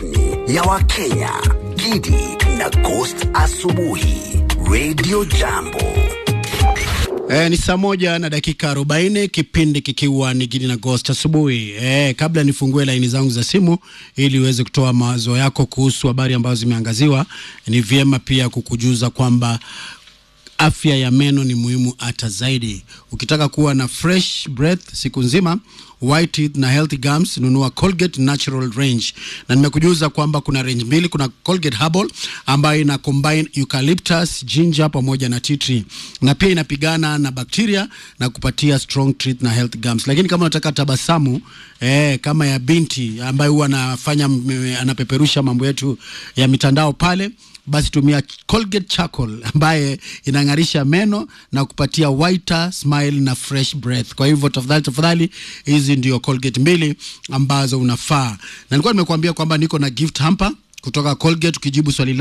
rasmi ya Wakenya, Gidi na Ghost Asubuhi, Radio Jambo. E, ni saa moja na dakika arobaini kipindi kikiwa ni Gidi na Ghost asubuhi. E, kabla nifungue laini zangu za simu ili uweze kutoa mawazo yako kuhusu habari ambazo zimeangaziwa, ni vyema pia kukujuza kwamba afya ya meno ni muhimu hata zaidi. Ukitaka kuwa na fresh breath siku nzima, white teeth na healthy gums, nunua Colgate Natural Range. Na nimekujuza kwamba kuna range mbili, kuna Colgate Herbal ambayo ina combine eucalyptus, ginger pamoja na tea tree, na pia inapigana na bakteria na kupatia strong teeth na healthy gums. Lakini kama unataka tabasamu eh, kama ya binti ambaye huwa anafanya anapeperusha mambo yetu ya mitandao pale basi tumia Colgate Charcoal ambaye inang'arisha meno na kupatia whiter smile na fresh breath. Kwa hivyo tafadhali tafadhali, hizi ndio Colgate mbili ambazo unafaa, na nilikuwa nimekuambia kwamba niko na gift hamper kutoka Colgate. Ukijibu swali